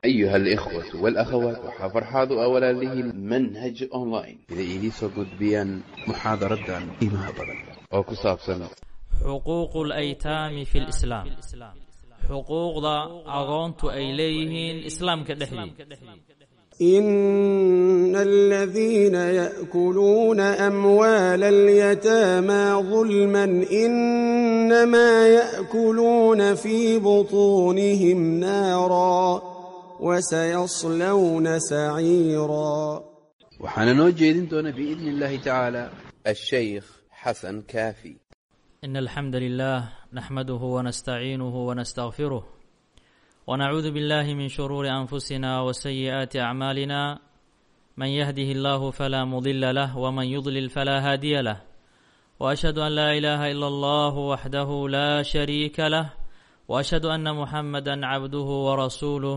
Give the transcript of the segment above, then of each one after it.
أيها الإخوة والأخوات وحفرحاض أولا له منهج أونلاين إذا إيدي سوقد بيان محاضرة إيمها بدن أو كساب سنة xuquuqu اlaytaami fi lislaam xuquuqda agoontu ay leeyihiin islaamka dhexdii إن الذين يأكلون أموال اليتامى ظلما إنما يأكلون في بطونهم نارا وسيصلون سعيرا وحنا نوجه دون بإذن الله تعالى الشيخ حسن كافي إن الحمد لله نحمده ونستعينه ونستغفره ونعوذ بالله من شرور أنفسنا وسيئات أعمالنا من يهده الله فلا مضل له ومن يضلل فلا هادي له وأشهد أن لا إله إلا الله وحده لا شريك له وأشهد أن محمدا عبده ورسوله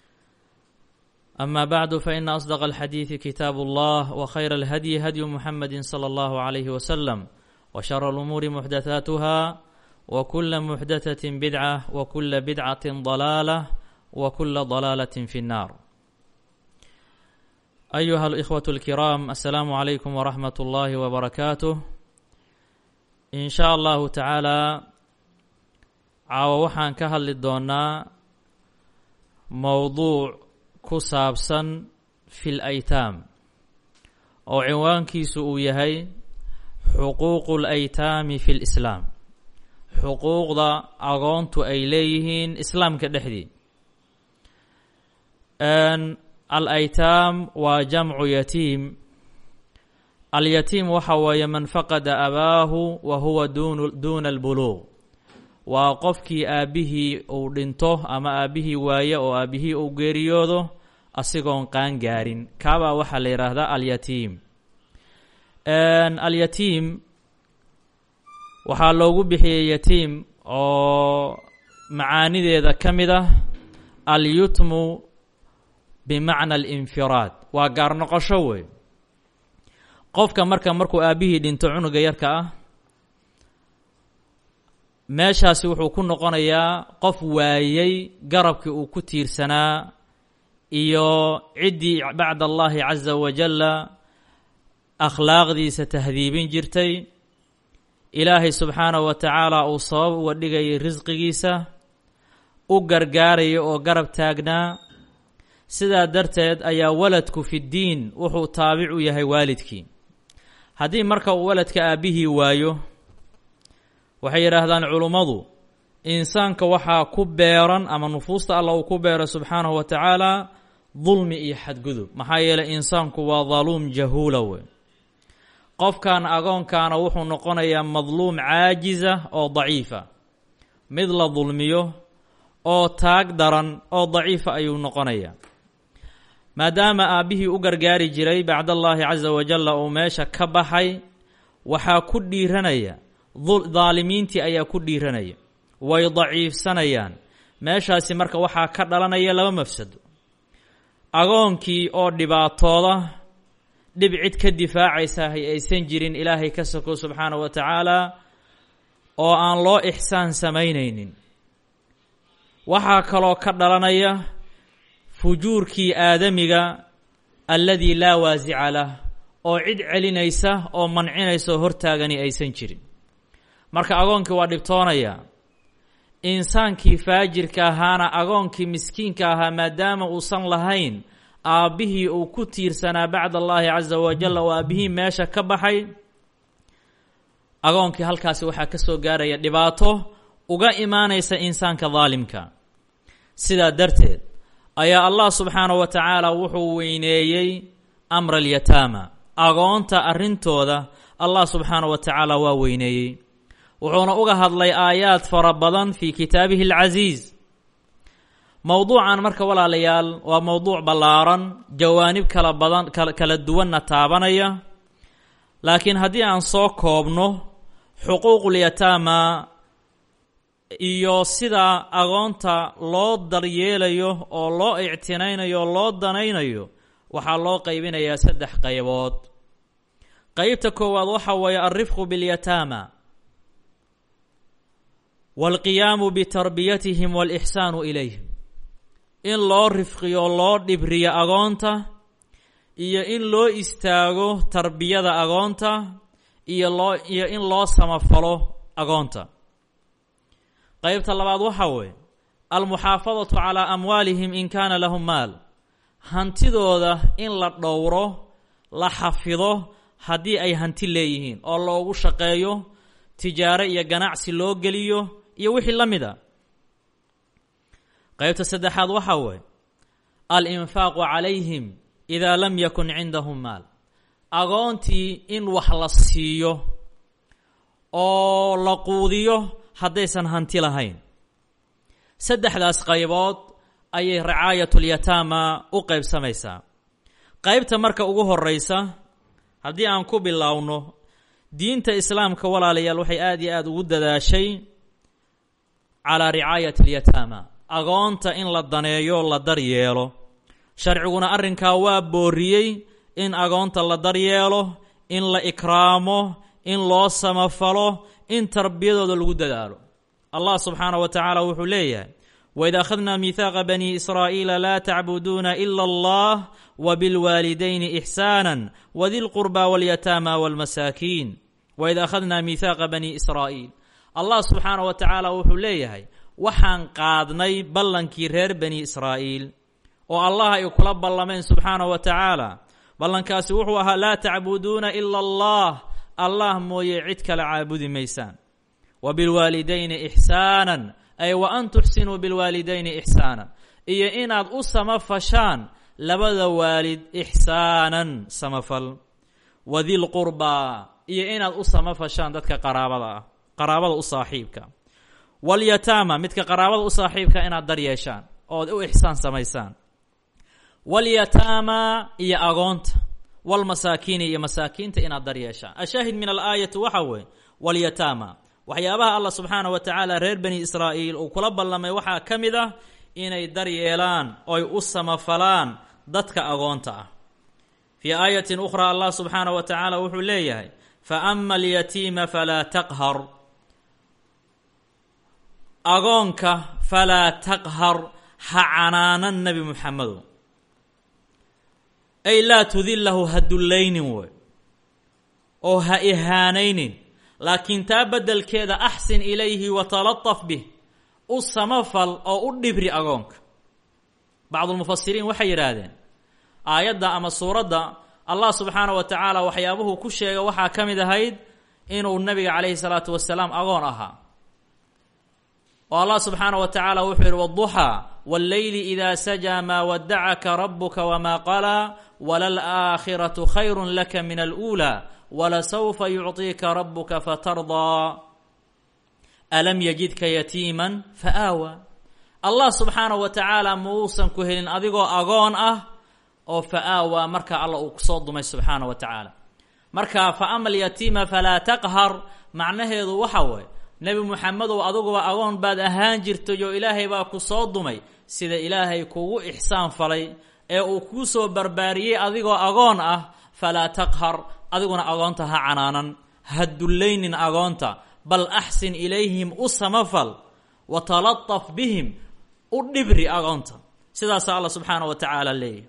أما بعد فإن أصدق الحديث كتاب الله وخير الهدي هدي محمد صلى الله عليه وسلم وشر الأمور محدثاتها وكل محدثة بدعة وكل بدعة ضلالة وكل ضلالة في النار أيها الإخوة الكرام السلام عليكم ورحمة الله وبركاته إن شاء الله تعالى caawa waxaan ka hadli doonaa mowduuc ku saabsan fil aytaam oo cinwaankiisu uu yahay xuquuqu laytaami fi lislaam xuquuqda agoontu ay leeyihiin islaamka dhexdii al aytaam waa jamcu yatiim alyatiim waxa weeye man faqada abaahu wa huwa dun duuna albuluuq waa qofkii aabbihii uu dhinto ama aabbihii waaye oo aabbihii uu geeriyoodo asigoon qaan gaarin kaabaa waxaa la yidhaahdaa alyatiim alyatiim waxaa loogu bixiyey yatiim oo macaanideeda ka mid ah alyutmu bimacna alinfiraad waa gaar noqosho wey qofka marka markuu aabbihii dhinto cunuga yarka ah meeshaasi wuxuu ku noqonayaa qof waayey garabkii uu ku tiirsanaa iyo ciddii bacda allahi caza wajalla akhlaaqdiisa tahdiibin jirtay ilaahay subxaanahu wa tacaala uu sabab uga dhigayay risqigiisa u gargaaraya oo garab taagnaa sidaa darteed ayaa waladku fi ddiin wuxuu taabic u yahay waalidkii haddii marka uu waladka aabbihii waayo waxay yidhaahdaan culummadu insaanka waxaa ku beeran ama nufuusta allah uu ku beero subxaanahu wa tacaala dulmi iyo xadgudub maxaa yeelay insaanku waa daluum jahuula wey qofkan agoonkaana wuxuu noqonayaa madluum caajiza oo daciifa mid la dulmiyo oo taag daran oo daciifa ayuu noqonayaa maadaama aabbihii u gargaari jiray bacdallaahi casa wajalla uu meesha ka baxay waxaa ku dhiiranaya daalimiintii ayaa ku dhiiranaya way daciifsanayaan meeshaasi marka waxaa ka dhalanaya laba mafsado agoonkii oo dhibaatooda dhib cid ka difaacaysa hay aysan jirin ilaahay ka soko subxaana wa tacaala oo aan loo ixsaan samaynaynin waxaa kaloo ka dhalanaya fujuurkii aadamiga alladii laa waasica lah oo cid celinaysa oo mancinaysa oo hortaagani aysan jirin marka agoonkii waa dhibtoonaya insaankii faajirka ahaana agoonkii miskiinka ahaa maadaama uusan lahayn aabbihii uu ku tiirsanaa bacda allaahi casa wajalla oo aabbihii meesha ka baxay agoonkii halkaasi waxaa ka soo gaaraya dhibaato uga imaanaysa insaanka daalimka sidaa darteed ayaa allah subxaanahu wa tacaala wuxuu weyneeyey amra alyataama agoonta arrintooda allah subxaanahu wa tacaala waa weyneeyey wuxuuna uga hadlay aayaad fara badan fii kitaabihi alcasiis mowduucan marka walaalayaal waa mowduuc ballaaran jawaanib kala badan kala duwanna taabanaya laakiin haddii aan soo koobno xuquuqulyataama iyo sida agoonta loo daryeelayo oo loo ictinaynayo oo loo danaynayo waxaa loo qaybinayaa saddex qaybood qeybta koowaad waxa weeye alrifqu biاlyataama wاlqiyaamu bitarbiyatihim wاlإxsaanu ilayhim in loo rifqiyo loo dhibriyo agoonta iyo in loo istaago tarbiyada agoonta iyo loo iyo in loo samafalo agoonta qeybta labaad waxaa weeye almuxaafadatu calaa amwaalihim in kaana lahum maal hantidooda in la dhowro la xafido haddii ay hanti leeyihiin oo loogu shaqeeyo tijaaro iyo ganacsi loo geliyo iyo wixii la mid a qeybta saddexaad waxaa weeye alinfaaqu calayhim idaa lam yakun cindahum maal agoontii in wax la siiyo oo la quudiyo haddaysan hanti lahayn saddexdaas qaybood ayay ricaayatyataama u qeybsamaysaa qeybta marka ugu horeysa haddii aan ku bilowno diinta islaamka walaalayaal waxay aada iyo aada ugu dadaashay calaa ricaayat alyataama agoonta in la daneeyo la daryeelo sharciguna arrinkaa waa booriyey in agoonta la daryeelo in la ikraamo in loo samafalo in tarbiyadooda lagu dadaalo allah subxaanah wa tacaala wuxuu leeyahay waid akhadnaa miihaaqa bani israa'iila laa tacbuduuna ila allah wabilwaalidayni ixsaana wadi lqurba walyataama walmasaakiin waid akhadnaa miihaaqa bani israa'iil allah subxaanah wa tacaala wuxuu leeyahay waxaan qaadnay ballankii reer bani israa'iil oo allah ay kula ballameen subxaanah wa tacaala ballankaasi wuxuu ahaa laa tacbuduuna ila allah allah mooye cid kale caabudi maysaan wa bilwaalidayni ixsaanan ay wa an tuxsinuu bilwaalidayni ixsaanan iyo inaad u samafashaan labada waalid ixsaanan samafal wadilqurbaa iyo inaad u samafashaan dadka qaraabada ah qaraabada u saaxiibka walyataama midka qaraabada u saaxiibka inaad dar yeeshaan ood u ixsaan samaysaan walyataama iyo agoonta walmasaakiini iyo masaakiinta inaad dar yeeshaan ashaahid min alaayati waxa weeye walyataama waxyaabaha allah subxaanah wa tacaala reer bani israa'iil uu kula ballamay waxaa ka mid ah inay dar yeelaan oy u samafalaan dadka agoonta ah fii aayatin ukhraa allah subxaanah wa tacaala wuxuu leeyahay fa ama alyatiima falaa taqhar agoonka falaa taqhar ha canaanan nebi muxamedo ay laa tudillahu ha dullaynin wey oo ha ihaanaynin laakiin taa beddelkeeda axsin ilayhi wa talataf bih u samafal oo u dhibri agoonka bacdulmufasiriin waxay yidhaahdeen aayadda ama suuradda allah subxaanah wa tacaala waxyaabuhu ku sheega waxaa ka mid ahayd inuu nabiga calayhi salaatu wasalaam agoon ahaa oo allah subxaanah wa tacaala wuxuu yidhi wduxaa wاlleyli ida sajaa maa wadacaka rabuka wma qalaa walalaakhiratu khayru laka min alأuulى walasawfa yucطiika rabuka fatardaa alam yajidka yatiima faaawa allah subxaanaه wa tacaala muusan ku helin adigoo agoon ah oo faaawa marka alla uu kusoo dumay subxaanaه wa tacaala marka faama alyatiima falaa taqhar macnaheedu waxa waye nebi muxamedow adiguba agoon baad ahaan jirtay oo ilaahay baa ku soo dumay sida ilaahay kugu ixsaan falay ee uu kuu soo barbaariyey adigoo agoon ah falaa taqhar adiguna agoonta ha canaanan ha dullaynin agoonta bal axsin ilayhim u samafal wa talataf bihim u dhibri agoonta sidaasaa alla subxaana wa tacaala leeyahy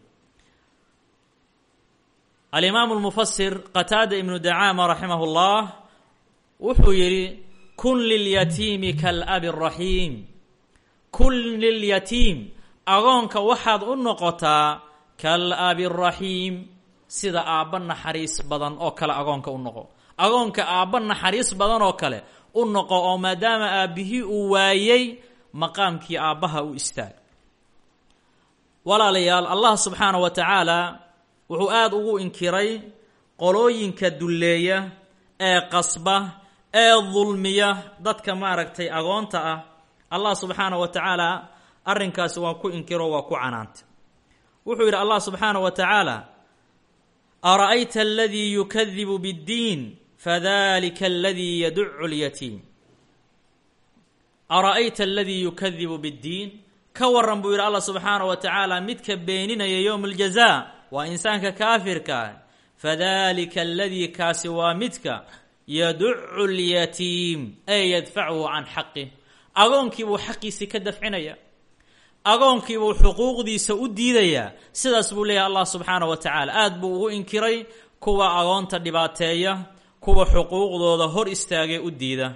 alimaamu lmufasir qataada ibnu dacaama raximah llah wuxuu yidhi kun lilyatiimi kaalabi raxiim kun lilyatiim agoonka waxaad u noqotaa kaalabi raxiim sida aabba naxariis badan oo kale agoonka u noqo agoonka aabba naxariis badan oo kale u noqo oo maadaama aabbihii uu waayey maqaamkii aabbaha u istaag walaalayaal allah subxaana wa tacaala wuxuu aada ugu inkiray qolooyinka dulleeya ee qasba ee dulmiya dadka maaragtay agoonta ah allah subxaana wa tacaala arrinkaasi waa ku inkiro waa ku canaantay wuxuu yidhi allah subxaana wa tacaala ara'ayta aladii yukadibu biddiin fadalika aladii yaducu lyatiim ara'ayta aladii yukadibu biddiin ka waran buu yidhi allah subxaana wa tacaala midka beeninaya yowma aljaza waa insaanka kaafirka ah fadalika aladii kaasi waa midka yaducu lyatiim ay yadfachu can xaqih agoonkii buu xaqiisii ka dafcinaya agoonkiibuu xuquuqdiisa u diidayaa sidaas buu leeyahay allah subxaana wa tacaala aad buu ugu inkiray kuwa agoonta dhibaateeya kuwa xuquuqdooda hor istaagee u diida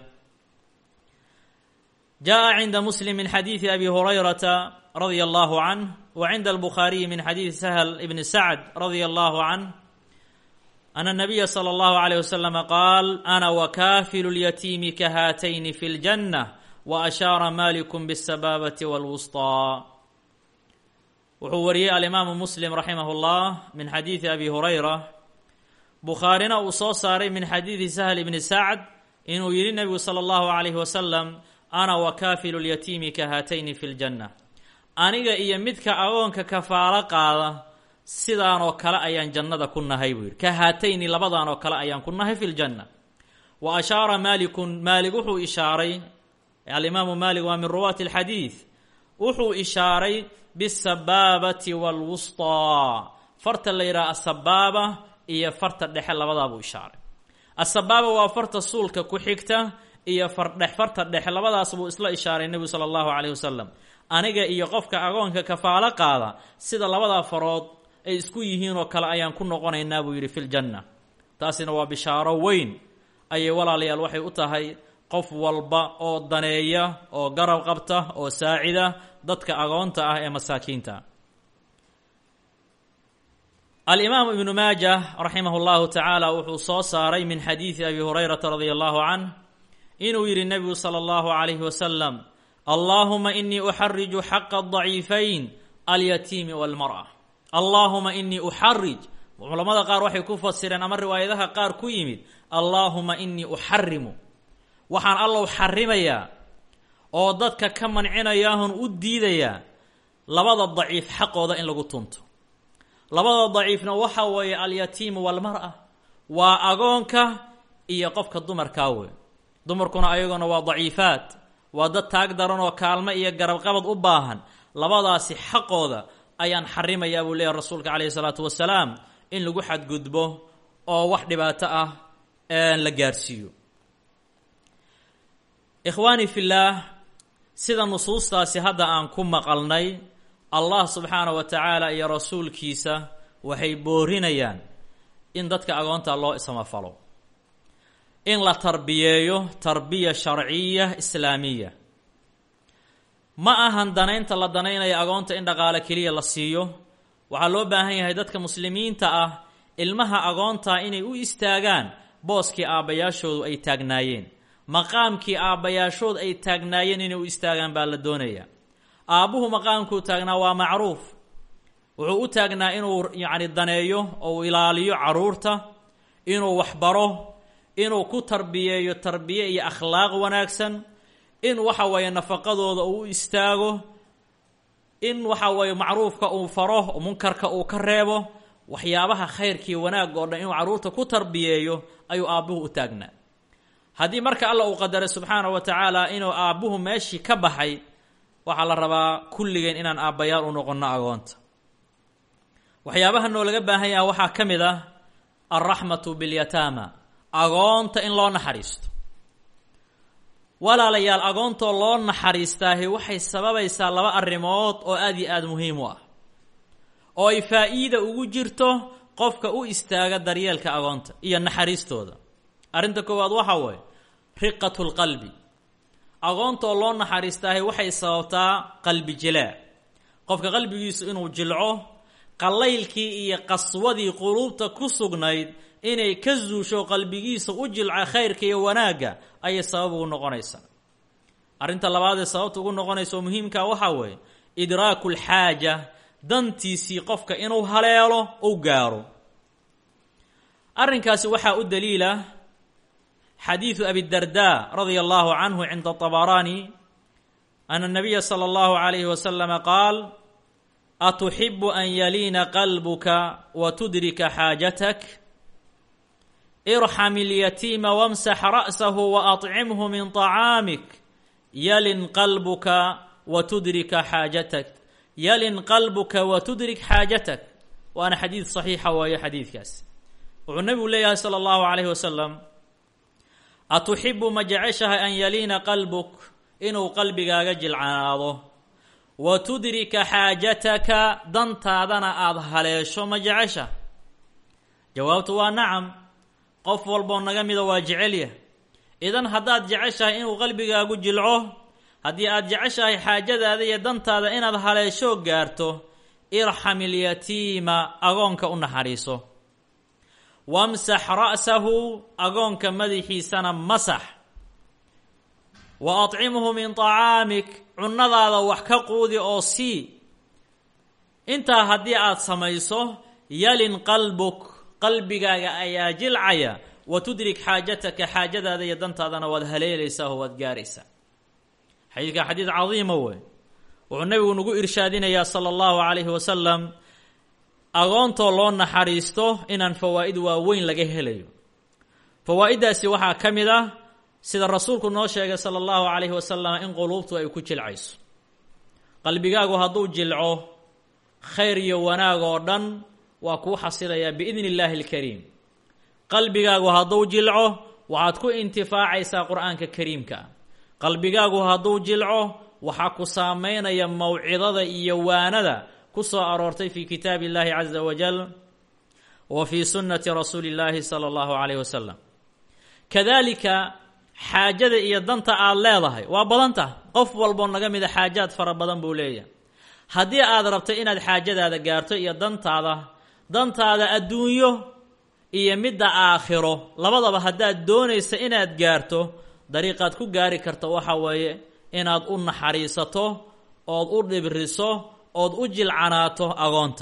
jaa cinda muslim min xadiidi abi hurayrata radia allahu canh wa cinda albukhaariyi min xadiidi sahl ibni sacd radia allahu canh ana nabiya sala allahu alayh wasalama qaal ana wakaafilu lyatiimi ka haatayni fi ljanna wa ashaara malikum bisabaabati walwusطaa wuxuu wariyey alimaamu muslim raximah اllah min xadiidi abi hurayra bukhaarina uu soo saaray min xadiidi sahl ibni sacd inuu yihi nebigu sala allahu alayh wasalam ana wakaafilu lyatiimi ka haatayni fi ljanna aniga iyo midka agoonka kafaalo qaada sidaanoo kale ayaan jannada ku nahay buu yidhi ka haatayni labadan oo kale ayaan ku nahay fi ljanna wa ashaara maalikun maalig wuxuu ishaaray alimaamu maalik waa min ruwaati alxadiid wuxuu ishaaray bisabaabati walwusطaa farta la yidhaha asabaaba iyo farta dhexe labadaabuu ishaaray asabaaba waa farta suulka ku xigta iyo fardhex farta dhexe labadaas buu isla ishaaray nebigu sala allahu calayh wasalam aniga iyo qofka agoonka kafaalo qaada sida labadaa farood ay isku yihiin oo kale ayaan ku noqonaynaa buu yidhi fi ljanna taasina waa bishaaro weyn ayay walaalayaal waxay u tahay qof walba oo daneeya oo garab qabta oo saacida dadka agoonta ah ee masaakiinta alimaamu ibnu maaja raximah اllahu tacaala wuxuu soo saaray min xadiidi abi hurayrata radia allahu canh inuu yidhi nebigu salى اllahu alayhi wasalam allahuma inii uxariju xaqa الضaciifayn alyatiimi wاlmarأة allahuma inii uxarij culamada qaar waxay ku fasireen ama riwaayadaha qaar ku yimid allaahuma inii uxarimu waxaan allow xarimayaa oo dadka ka mancinayaahun u diidayaa labada daciif xaqooda in lagu tunto labada daciifna waxa weeye alyatiimu walmara waa agoonka iyo qofka dumarkaa wey dumarkuna ayaguna waa daciifaad waa dad taag daran oo kaalmo iyo garabqabad u baahan labadaasi xaqooda ayaan xarimayaa buu leeyahy rasuulka calayhi salaatu wasalaam in lagu xadgudbo oo wax dhibaato ah la gaarsiiyo ikhwaani fillaah sida nusuustaasi hadda aan ku maqalnay allah subxaana wa tacaala iyo rasuulkiisa waxay boorinayaan in dadka agoonta loo ismafalo in la tarbiyeeyo tarbiya sharciya islaamiya ma ahan danaynta la danaynaya agoonta in dhaqaale keliya la siiyo waxaa loo baahan yahay dadka muslimiinta ah ilmaha agoontaa inay u istaagaan booskii aabbayaashoodu ay taagnaayeen maqaamkii aabbayaashood ay taagnaayeen inay u istaagaan baa la doonayaa aabbuhu maqaamkuu taagnaa waa macruuf wuxuu u taagnaa inuu yacni daneeyo oo uu ilaaliyo carruurta inuu waxbaro inuu ku tarbiyeeyo tarbiye iyo akhlaaq wanaagsan in waxa weeye nafaqadooda uu u istaago in waxa weeye macruufka uu faro munkarka uu ka reebo waxyaabaha khayrkii wanaag oo dhan inuu carruurta ku tarbiyeeyo ayuu aabbuhu u taagnaa haddii marka alla uu qadaray subxaana wa tacaala inuu aabbuhu meeshii ka baxay waxaa la rabaa kulligeen inaan aabbayaal u noqonno agoonta waxyaabaha noo laga baahan yaha waxaa ka mid ah alraxmatu bilyataama agoonta in loo naxariisto walaalayaal agoontoo loo naxariistaahi waxay sababaysaa laba arrimood oo aada iyo aada muhiim u ah oo ay faa'iida ugu jirto qofka u istaaga daryeelka agoonta iyo naxariistooda arrinta koowaad waxaa weeye riqatu lqalbi agoontaoo loo naxariistaahi waxay sababtaa qalbi jilaac qofka qalbigiisu inuu jilco qallaylkii iyo qaswadii quluubta ku sugnayd inay ka zuusho qalbigiisa u jilca khayrka iyo wanaagga ayay sabab ugu noqonaysaa arrinta labaad ee sababta ugu noqonaysa oo muhiimkaa waxaa weeye idraaku lxaaja dantiisii qofka inuu haleelo u gaaro arrinkaasi waxaa u daliila xadiidu abidarda radia allahu canhu cinda طabaraani ana الnabiya slى اllahu عalayhi waslama qaal atuxibu an yaliina qalbuka wa tudrika xaajatak irxam اlyatiima wamsax ra'sahu waأطcimhu min طacaamik yalin qalbuka wa tudrika xaajatak yalin qalbuka wa tudrik xaajatak waana xadiid صaxiixa waaye xadiidkaas wuxuu nebigu leeyahay salى اllahu عalayhi wasalam atuxibu ma jeceshahay an yaliina qalbuk inuu qalbigaaga jilcanaado wa tudrika xaajataka dantaadana aada haleesho ma jecesha jawaabtu waa nacam qof walboo naga mida waa jecelya idan haddaad jeceshahay inuu qalbigaagu jilco haddii aad jeceshahay xaajadaada iyo dantaada inaad haleesho gaarto irxam ilyatiima agoonka u naxariiso wamsax ra'sahu agoonka madaxiisana masax wa acimhu min tacaamik cunnadaada wax ka quudi oo sii intaa haddii aad samayso yalin qalbuk qalbigaaga ayaa jilcaya wa tudrik xaajataka xaajadaada iyo dantaadana waad haleelaysaa oo waad gaaraysaa xadiidka xadiid cadiima wey wuxuu nabigu nagu irshaadinayaa sala allahu calayhi wasalam agoontoo loo naxariisto inaan fawaa'id waaweyn laga helayo fawaa'iddaasi waxaa ka mid ah sida rasuulku noo sheegay sala allahu calayhi wasalam in quluubtu ay ku jilcayso qalbigaagu hadduu jilco khayr iyo wanaag oo dhan waa kuu xasilayaa biidni illaahi alkariim qalbigaagu hadduu jilco waxaad ku intifaacaysaa qur-aanka kariimka ah qalbigaagu hadduu jilco waxaa ku saameynaya mawcidada iyo waanada ku soo aroortay fi kitaabi illahi caza wajal wa fi sunnati rasuuli illaahi sala allahu calayh wasalam kadalika xaajada iyo danta aada leedahay waa badanta qof walboo naga mida xaajaad fara badan buu leeyahay haddii aad rabto inaad xaajadaada gaarto iyo dantaada dantaada adduunyo iyo midda aakhiro labadaba haddaad doonaysa inaad gaarto dariiqaad ku gaari karta waxa weeye inaad u naxariisato ood u dhibriso ood u jilcanaato agoonta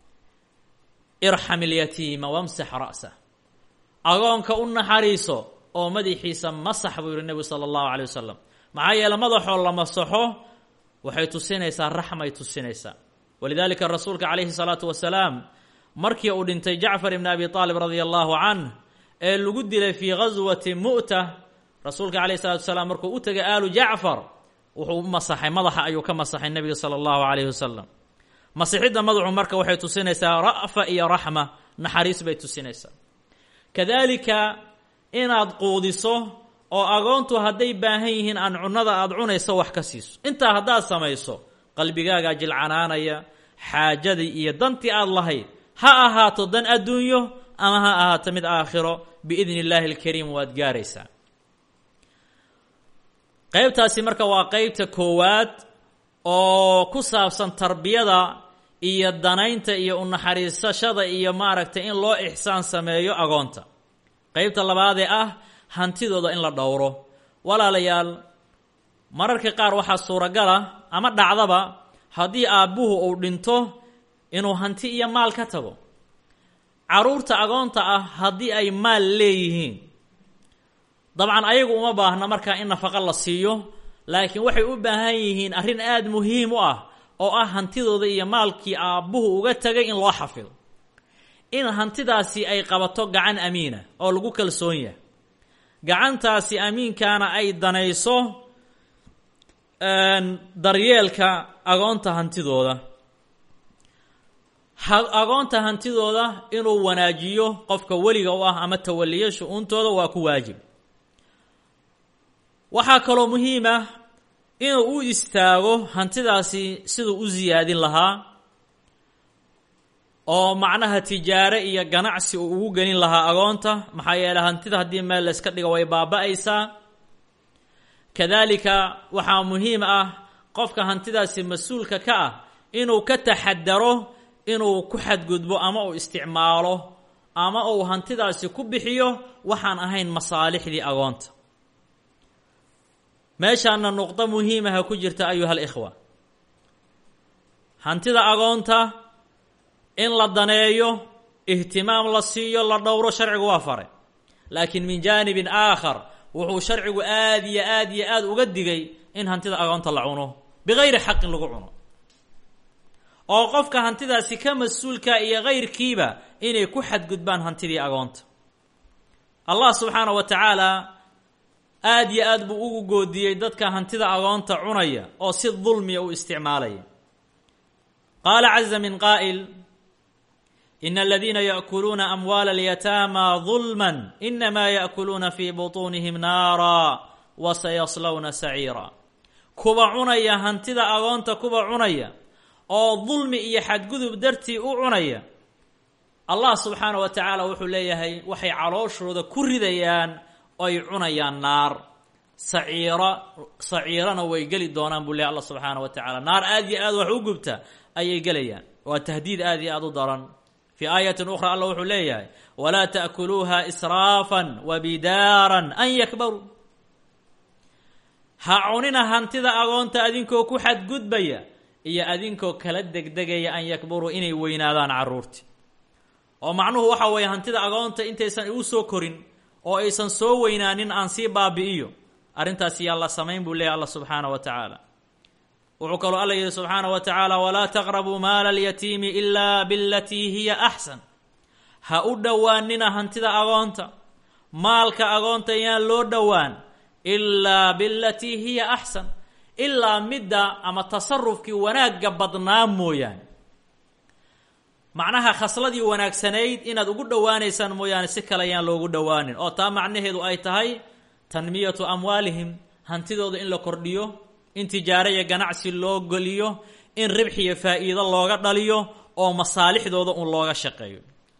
irxam ilyatiima wamsax ra'sah agoonka u naxariiso oo madaxiisa masax buu yihi nebigu sala allahu calay wasalam maxaa yeele madaxoo la masaxo waxay tusinaysaa raxmay tusinaysaa walidaalika rasuulka calayhi salaatu wasalaam markii uu dhintay jacfar ibni abi aalib radia allahu canh ee lagu dilay fii ghaswati mu'ta rasuulka calayhi salatu wasalaam markuu u tegay aalu jacfar wuxuu u masaxay madaxa ayuu ka masaxay nebiga sala allahu calayhi wasalam masixidda madaxu marka waxay tusinaysaa ra'fa iyo raxma naxariis bay tusinaysaa kadalika inaad quudiso oo agoontu hadday baahan yihiin aan cunnada aada cunayso wax ka siiso intaa haddaad samayso qalbigaagaa jilcanaanaya xaajadii iyo dantii aada lahayd ha ahaato dan adduunyo ama ha ahaato mid aakhiro biidni illaahi alkariim waad gaaraysaa qeybtaasi marka waa qeybta koowaad oo ku saabsan tarbiyada iyo danaynta iyo unaxariisashada iyo maaragtay in loo ixsaan sameeyo agoonta qeybta labaadee ah hantidooda in la dhowro walaalayaal mararka qaar waxaa suuragala ama dhacdaba haddii aabbuhu uu dhinto inuu hanti iyo maal ka tago carruurta agoonta ah haddii ay maal leeyihiin dabcan ayagu uma baahna markaa in nafaqo la siiyo laakiin waxay u baahan yihiin arrin aada muhiim u ah oo ah hantidooda iyo maalkii aabbuhu uga tegay in loo xafido in hantidaasi ay qabato gacan amiina oo lagu kalsoon yahay gacantaasi amiinkaana ay danayso daryeelka agoonta hantidooda agoonta hantidooda inuu wanaajiyo qofka weliga u ah ama tawaliyo shu-uuntooda waa ku waajib waxaa kaloo muhiim ah inuu u istaago hantidaasi siduu u siyaadin lahaa oo macnaha tijaare iyo ganacsi uu ugu gelin lahaa agoonta maxaa yeeley hantida haddii meel layska dhigo way baaba-aysaa kadalika waxaa muhiim ah qofka hantidaasi mas-uulka ka ah inuu ka taxadaro inuu ku xadgudbo ama uu isticmaalo ama uu hantidaasi ku bixiyo waxaan ahayn masaalixdii agoonta meeshaana nuqdo muhiimaha ku jirta ayuha alikhwa hantida agoonta in la daneeyo ihtimaam la siiyo la dhowro sharcigu waa faray laakiin min jaanibin aakhar wuxuu sharcigu aada iyo aad iyo aada uga digay in hantida agoonta la cuno bigayri xaqin lagu cuno oo qofka hantidaasi ka mas-uulka iyo kayrkiiba inay ku xadgudbaan hantidii agoonta allah subxaana wa tacaala aada iyo aad buu ugu goodiyey dadka hantida agoonta cunaya oo si dulmiya u isticmaalaya qaala caza min qaa'il in aladiina yaأkuluuna amwaala اlyataama ظulma inama yaأkuluuna fi buطunihim naara wasayaslawna saciira kuba cunaya hantida agoonta kuba cunaya oo dulmi iyo xadgudub dartii u cunaya allah subxaana wa tacaala wuxuu leeyahay waxay calooshooda ku ridayaan oy cunayaan naar saciiro saciirana way geli doonaan buu leeyahy allah subxaana wa tacaala naar aad iyo aad wax u gubta ayay gelayaan waa tahdiid aad iyo aad u daran fii aayatin ukhra allah wuxuu leeyahay walaa taakuluuha israafan wa bidaaran an yakbaruu ha cunina hantida agoonta adinkoo ku xadgudbaya iyo adinkoo kala degdegaya an yakburuu inay weynaadaan carruurti oo macnuhu waxa weeye hantida agoonta intaysan igu soo korin oo aysan soo weynaanin aan sii baabi'iyo arrintaas yaa la samayn buu leeyahy allah subxaana wa tacaala wuxuu kaloo alla yihi subxaana wa tacaala walaa taqrabuu maala alyatiimi ilaa bilatii hiya axsan ha u dhowaanina hantida agoonta maalka agoonta yaan loo dhowaan ilaa bilatii hiya axsan ilaa midda ama tasarufkii wanaagga badnaa mooyaane macnaha khasladii wanaagsanayd inaad ugu dhowaanaysaan mooyaane si kale ayaan loogu dhowaanin oo taa macnaheedu ay tahay tanmiyatu amwaalihim hantidooda in la kordhiyo in tijaaro iyo ganacsi loo geliyo in ribx iyo faa'iido looga dhaliyo oo masaalixdooda un looga shaqeeyo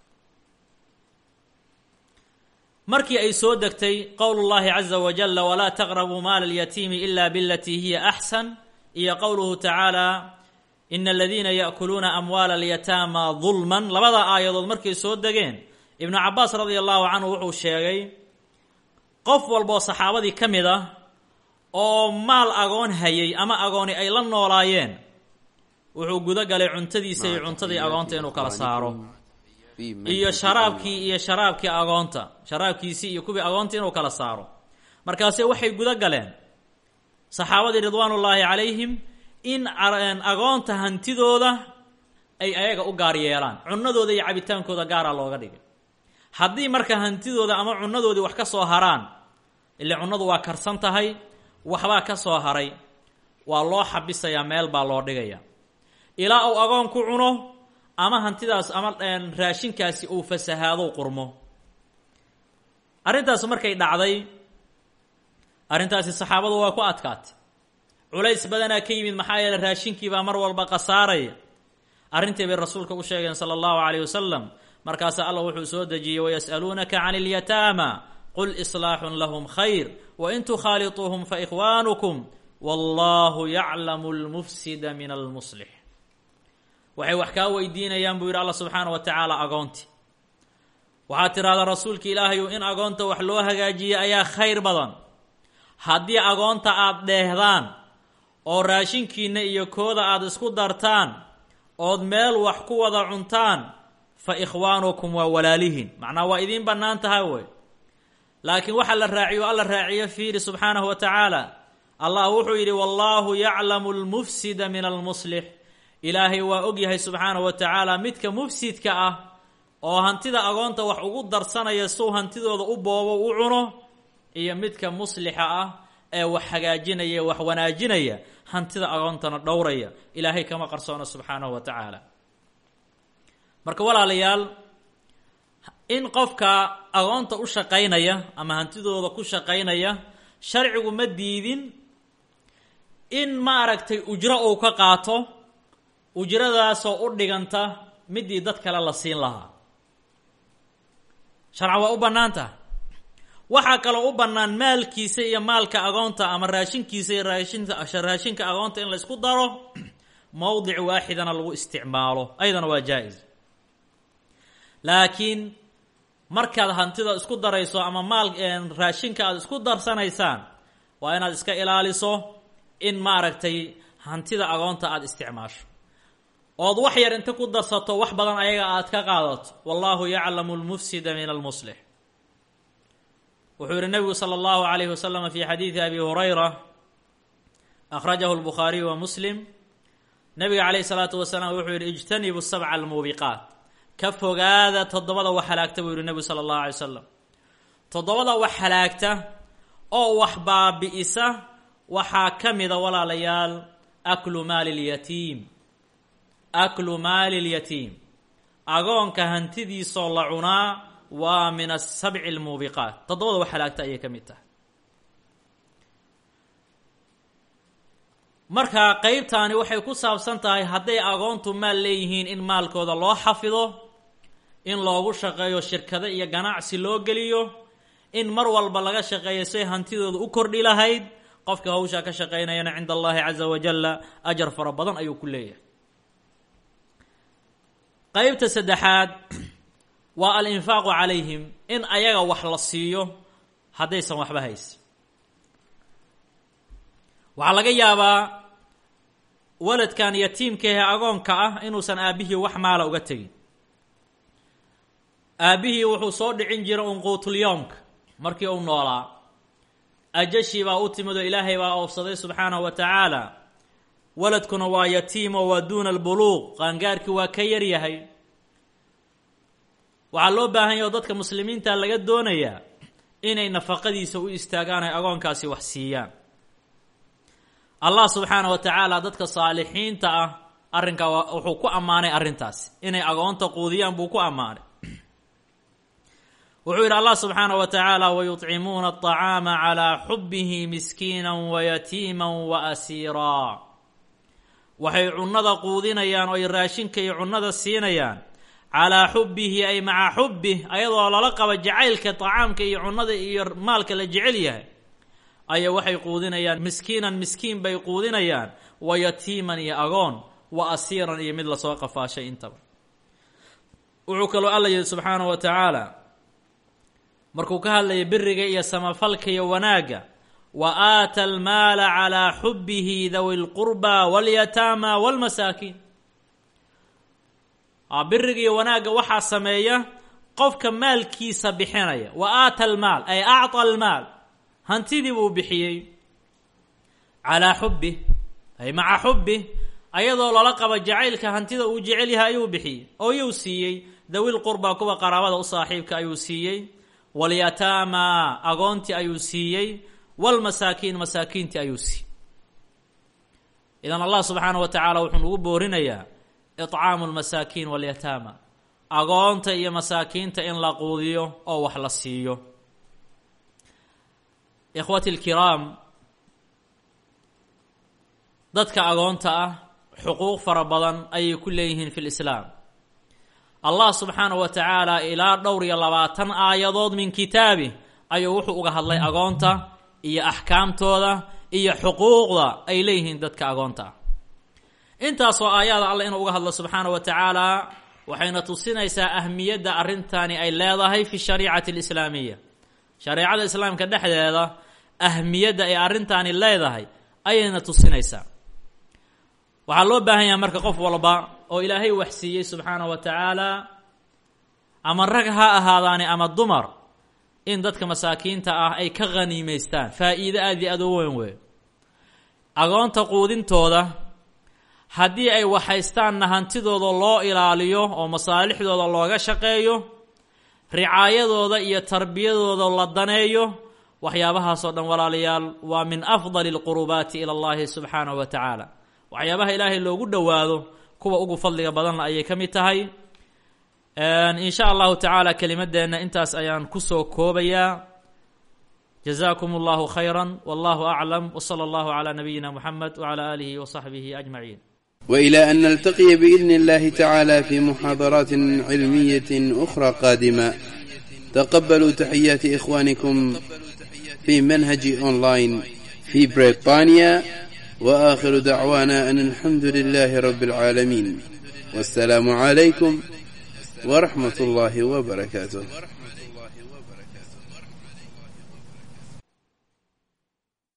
markii ay soo degtay qowl llahi caza wajala walaa taqrabuu maala alyatiimi ila bilatii hiya axsan iyo qowluhu tacaala ina aladiina yaakuluuna amwaala alyataama dulman labada aayadood markay soo degeen ibnu cabaas radia allahu canhu wuxuu sheegay qof walboo saxaabadii ka mid ah oo maal agoon hayay ama agooni ay la noolaayeen wuxuu gudo galay cuntadiisa iyo cuntadii agoonta inuu kala saaro iyo sharaabkii iyo sharaabkii agoonta sharaabkiisii iyo kuwii agoonta inuu kala saaro markaase waxay gudo galeen saxaabadii ridwaanullaahi calayhim in agoonta hantidooda ay ayaga u gaar yeelaan cunadooda iyo cabitaankooda gaaraa looga dhigay haddii marka hantidooda ama cunadoodii wax ka soo haraan ile cunadu waa karsan tahay waxbaa ka soo haray waa loo xabisayaa meel baa loo dhigaya ilaa uu agoon ku cuno ama hantidaas ama raashinkaasi uu fasahaado qurmo arrintaas markay dhacday arrintaasi saxaabadu waa ku adkaatay culays badanaa ka yimid maxaa yeele raashinkiibaa mar walba khasaaraya arrintii bay rasuulka u sheegeen sala allahu calayh wasalam markaasaa allah wuxuu soo dejiyey wayas'aluunaka can ilyataama qul islaaxun lahum khayr wain tukhaaliطuuhum faikhwaanukum wallahu yaclamu lmufsida min almuslix waxay wax kaa weydiinayaan buu yidhi allah subxaana wa tacaala agoonti waxaad tidhahdaa rasuulka ilaahayu in agoonta wax loo hagaajiye ayaa khayr badan haddii agoonta aada dheehdaan oo raashinkiinna iyo kooda aada isku dartaan ood meel wax ku wada cuntaan fa ikhwaanukum waa walaalihiin macnaa waa idiin bannaan tahay wey laakiin waxa la raaciyo alla raaciyo fiiri subxaanahu wa tacaala allah wuxuu yidhi wallaahu yaclamu lmufsida min almuslix ilaahay waa og yahay subxaanahu wa tacaala midka mufsidka ah oo hantida agoonta wax ugu darsanaya suu hantidooda u boobo u cuno iyo midka muslixa ah ee wax hagaajinaya wax wanaajinaya hantida agoontana dhowraya ilaahay kama qarsoona subxaanahu wa tacaala marka walaalayaal in qofka agoonta u shaqaynaya ama hantidooda ku shaqaynaya sharcigu ma diidin in maaragtay ujro uu ka qaato ujradaasoo u dhiganta midii dad kale la siin lahaa sharcan waa u bannaan tahay waxaa kaloo u bannaan maalkiisa iyo maalka agoonta ama raashinkiisa iyo raashinka raashinka agoonta in la isku daro mowdic waaxidana lagu isticmaalo ayadana waa jaa-is laakiin markaad hantida isku darayso ama maal raashinka aada isku darsanaysaan waa inaad iska ilaaliso in maaragtay hantida agoonta aada isticmaasho ood wax yar inta ku darsato wax badan ayaga aad ka qaadato wallahu yaclamu lmufsida min almuslix wuxuu yihi nabigu salى اllahu alayh waslama fi xadiidi abi hurayra akhrajahu lbukhaariyu wa muslim nabiga calayh الsalaatu wasalaam wuxuu yihi ijtanibu sabca almuubiqaat ka fogaada toddobada wax halaagta buu yihi nebigu sala allahu alay wasalam toddobada wax halaagta oo wax baabi'isa waxaa ka mida walaalayaal aklu maali اlyatiim aklu maali اlyatiim agoonka hantidiisoo la cunaa waa min asabci اlmuubiqaat toddobada wax halaagta ayay ka mid tahay marka qeybtaani waxay ku saabsan tahay hadday agoontu maal leeyihiin in maalkooda loo xafido in loogu shaqeeyo shirkado iyo ganacsi loo geliyo in mar walba laga shaqeeyo say hantidooda u kordhi lahayd qofka hawshaa ka shaqaynayana cinda allahi caza wajalla ajar fara badan ayuu ku leeyahay qeybta saddexaad waa alinfaaqu calayhim in ayaga wax la siiyo haddaysan waxba haysin waxaa laga yaabaa waladkan yatiimkaehe agoonka ah inuusan aabbihii wax maala uga tegin aabbihii wuxuu soo dhicin jiray unquutulyoomka markii uu noolaa ajashii baa u timid oo ilaahay baa oofsaday subxaanahu wa tacaala waladkuna waa yatiimo waa duuna albuluuq qaangaarkii waa ka yaryahay waxaa loo baahan yaha oo dadka muslimiinta laga doonayaa inay nafaqadiisa u istaagaan ay agoonkaasi wax siiyaan allah subxaana wa tacaala dadka saalixiinta ah arrinkaa wuxuu ku ammaanay arrintaasi inay agoonta quudiyaan buu ku ammaanay wuxuu yidhi allah subxaana wa tacaala wayuطcimuuna aطacaama calaa xubihi miskiina wayatiima waasiiraa waxay cunnada quudinayaan oo ay raashinka iyo cunnada siinayaan calaa xubihi ay maca xubih ayadoo lala qaba jacaylka طacaamka iyo cunnada iyo maalka la jecel yahay aya waxay quudinayaan miskiinan miskiin bay quudinayaan wa yatiiman iyo agoon wa asiiran iyo mid lasoo qafaashay intaba wuxuu kaloo alla yihi subxaanaه wa tacaala markuu ka hadlaya biriga iyo samafalka iyo wanaagga wa aata almaala calaa xubihi dawi اlqurba wاlyataama wاlmasaakiin biriga iyo wanaagga waxaa sameeya qofka maalkiisa bixinaya wa aata almaal ay acطى almaal hantidii buu bixiyey calaa xubih ay maca xubih ayadoo lala qaba jacaylka hantida uu jecel yahay ayuu bixiyey oo yuu siiyey dawil qurba kuwa qaraabada u saaxiibka ayuu siiyey walyataama agoontii ayuu siiyey walmasaakiin masaakiintii ayuu siiyey idan allah subxaana wa tacaala wuxuu nagu boorinayaa icaamu lmasaakiin walyataama agoonta iyo masaakiinta in la quudiyo oo wax la siiyo ikhwati alkiraam dadka agoonta ah xuquuq fara badan ayay ku leeyihiin fi lislaam allah subxaanahu wa tacaala ilaa dhowr iyo labaatan aayadood min kitaabih ayuu wuxuu uga hadlay agoonta iyo axkaamtooda iyo xuquuqda ay leeyihiin dadka agoonta ah intaasoo aayaada alla inuu uga hadlo subxaana wa tacaala waxayna tusinaysaa ahmiyadda arrintani ay leedahay fi shariicati alislaamiya shareecada islaamka dhexdeeda ahmiyadda ay arrintaani leedahay ayayna tusinaysaa waxaa loo baahan yahay marka qof walba oo ilaahay wax siiyey subxaana wa tacaala ama rag ha ahaadaani ama dumar in dadka masaakiinta ah ay ka khaniimaystaan faa-iido aad iyo aad u weyn wey agoonta quudintooda haddii ay waxhaystaanna hantidooda loo ilaaliyo oo masaalixdooda looga shaqeeyo ricaayadooda iyo tarbiyadooda la daneeyo waxyaabahaasoo dhan walaalayaal waa min afdali alqurubaati ila allahi subxaanahu wa tacaala waxyaabaha ilaahay loogu dhowaado kuwa ugu fadliga badanna ayay ka mid tahay in sha allahu tacaala kelimadeenna intaas ayaan kusoo koobayaa jazakum allahu khayra wallahu aclam wsala allahu calaa nabiyina muxamed wcala aalihi wasaxbihi ajmaciin وإلى أن نلتقي بإذن الله تعالى في محاضرات علمية أخرى قادمة تقبلوا تحيات إخوانكم في منهج أونلاين في بريطانيا وآخر دعوانا أن الحمد لله رب العالمين والسلام عليكم ورحمة الله وبركاته